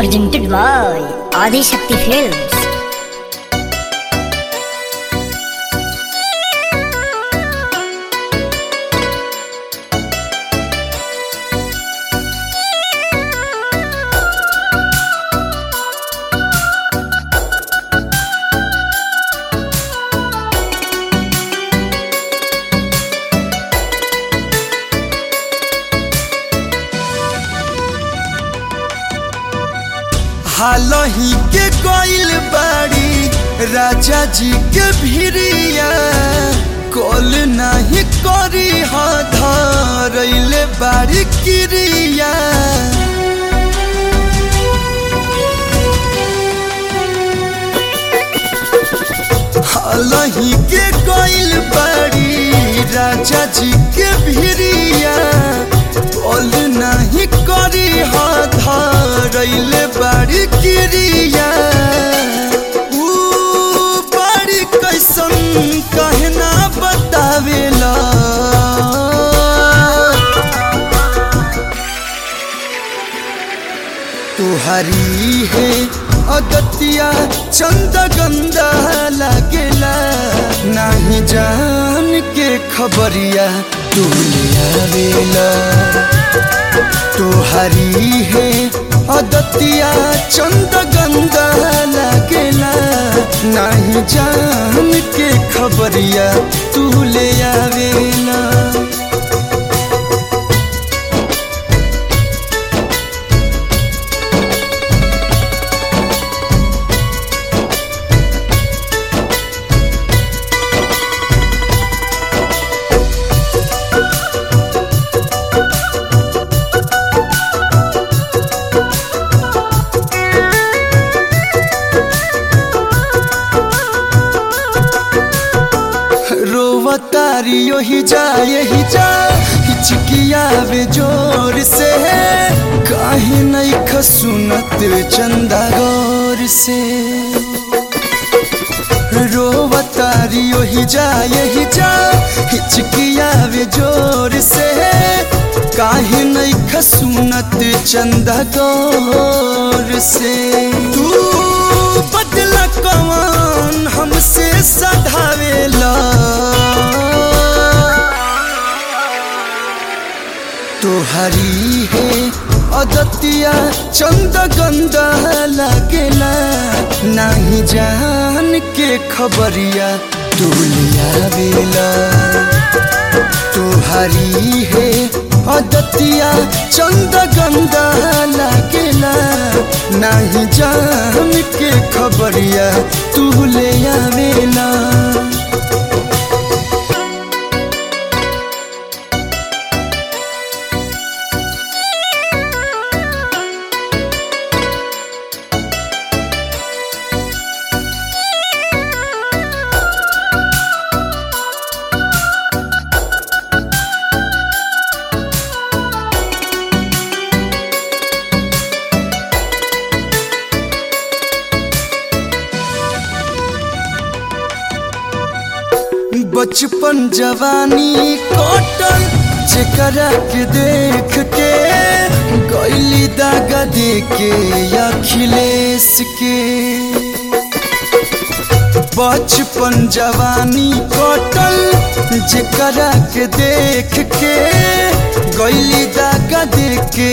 presented by Adi Shakti Films. हालही के कोइल बाड़ी राजा जी के भिरिया कॉल नहीं करी हा धरैले बाड़ी किरिया हालही के कोइल बाड़ी राजा जी के भिरिया कॉल नहीं करी हा धरैले बाड़ी किरिया ऊ बाड़ी कैसन कहना बतावेला तुहरी है अदतिया चंद गंदा लागेला नहीं जान के खबरिया तू ले आवेला तुहरी है अदतिया चंद गंदा लागेला नहीं जान के खबरिया तू ले आवेला रोवतारी यही जा यही जा हिचकियावे जोर से काहे नहीं खसुनत चंदा गौर से रोवतारी यही जा यही जा हिचकियावे जोर से काहे नहीं खसुनत चंदा गौर से तू बदला कौन हमसे सधावेला तुहरी है अदतिया चंद गंदा लागेला नहीं जान के खबरिया तू लिया बेला तुहरी है अदतिया चंद गंदा लागेला नहीं जान के खबरिया तू ले आवेला बचपन जवानी कटल जेकरा के देख के गैली दागा दे के अखिलेश के बचपन जवानी कटल जेकरा के देख के गैली दागा दे के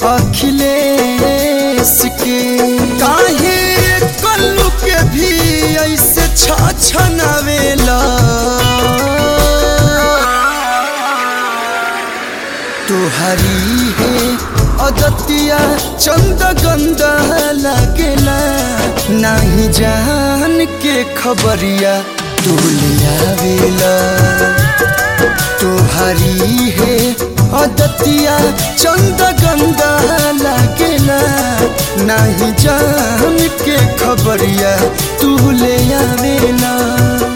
अखिलेश के काहे कल्लू के भी ऐसे छछनावेला तुहरी है अदतिया चंद गंदा लागेला नहीं जान के खबरिया तू लिया बेला तुहरी है अदतिया चंद गंदा लागेला नहीं जान के खबरिया तू ले आवेला